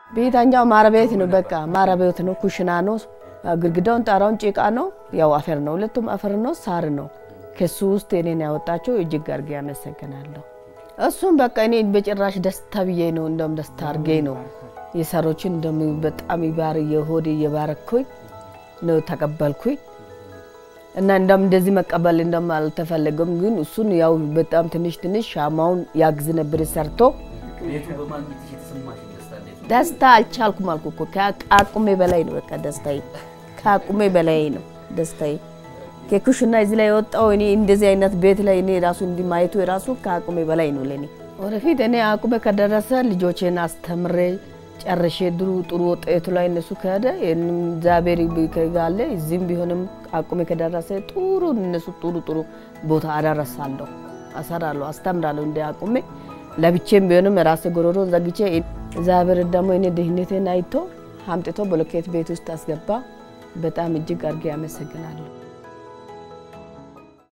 ቤታኛው ማረቤት ነው። በቃ ማረቤት ነው። ኩሽና ነው። ግድግዳውን ጣራውን ጭቃ ነው። ያው አፈር ነው። ሁለቱም አፈር ነው፣ ሳር ነው። ከሱ ውስጥ እኔን ያወጣቸው እጅግ አድርጌ ያመሰግናለሁ። እሱም በቃ እኔ በጭራሽ ደስታ ብዬ ነው እንደም ደስታ አድርጌ ነው የሰሮችን እንደም በጣም ይባር የሆድ እየባረኩኝ ነው ተቀበልኩኝ እና እንደም እንደዚህ መቀበል እንደም አልተፈለገም። ግን እሱን ያው በጣም ትንሽ ትንሽ ሻማውን ያግዝ ነበር ሰርቶ ቤቱ በማግኘትሽ የተሰማሽ ደስታ እንዴት ነው? ደስታ አልቻልኩም አልኩ እኮ ከአቁሜ በላይ ነው። በቃ ደስታዬ ከአቁሜ በላይ ነው ደስታዬ። ከኩሽና እዚህ ላይ የወጣው እኔ እንደዚህ አይነት ቤት ላይ እኔ ራሱ እንዲህ ማየቱ የራሱ ከአቁሜ በላይ ነው ለኔ። ወደፊት እኔ አቁሜ ከደረሰ ልጆቼን አስተምሬ ጨርሼ ድሩ ጥሩ ውጤቱ ላይ እነሱ ከሄደ ይህንም እግዚአብሔር ከጋለ እዚህም ቢሆንም አቁሜ ከደረሰ ጥሩ እነሱ ጥሩ ጥሩ ቦታ አደረሳለሁ፣ አሰራለሁ፣ አስተምራለሁ እንደ አቁሜ ለብቼም ቢሆንም ራሴ ጎሮሮን ዘግቼ እግዚአብሔር ደግሞ እኔ ድህነቴን አይቶ አምጥቶ ብሎኬት ቤት ውስጥ አስገባ። በጣም እጅግ አድርጌ አመሰግናለሁ።